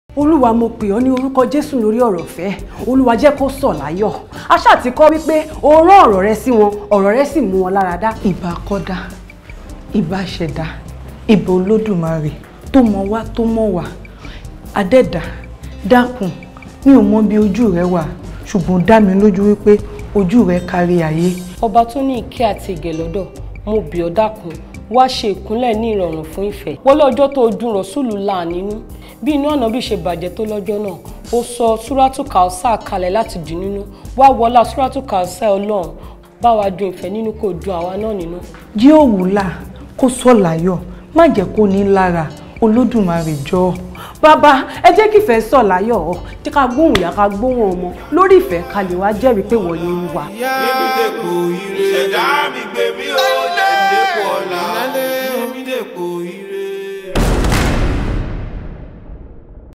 olúwa mo pè ọ́ ní orúkọ jésù lórí ọ̀rọ̀ fẹ́ olúwa jẹ́ kó sọ̀ láyọ̀ aṣá ti kọ́ wípé o rán ọ̀rọ̀ rẹ sí wọn ọ̀rọ̀ rẹ sì mú wọn lára dá. ìbà kọ́dá ìbà ṣẹ̀dá ìbà olódùmarè tó mọ wá tó mọ wá adẹ́dà dákun mi ò mọ bí ojú rẹ wà ṣùgbọ́n dá mi lójú wípé ojú rẹ kárí ayé. ọba tó ní ìkẹ́ àti ìgẹ̀ lọ́dọ̀ mo bì ọ́ dákun wá ṣe ìkúnlẹ̀ ní ìrọ̀rùn fún ìfẹ́ wọlé ọjọ́ tó dùn rọ̀ṣùlù là nínú bí inú ànábì ṣe bàjẹ́ tó lọ́jọ́ náà ó sọ súrátù kàọ́sà kalẹ̀ láti dì nínú wá wọlá súrátù kàọ́sà ọlọ́run bá wa dùn ìfẹ́ nínú kò dùn àwa náà nínú. jí òwúlà kó sọ láyọ̀ má jẹ́ kó ní lára olódùmarè jọ. bàbá ẹ jẹ́ kí ìfẹ́ sọ̀ láyọ̀ ọ́ tí ká gbóhùn ìyá ká gbóhùn ọmọ lórí ìfẹ́ ká lè wá jẹ́rìí pé wọ́n ní í wà. Gbé mi dépò ire. Ṣẹ̀dá mi gbé mi ó lè dépò ọ̀la.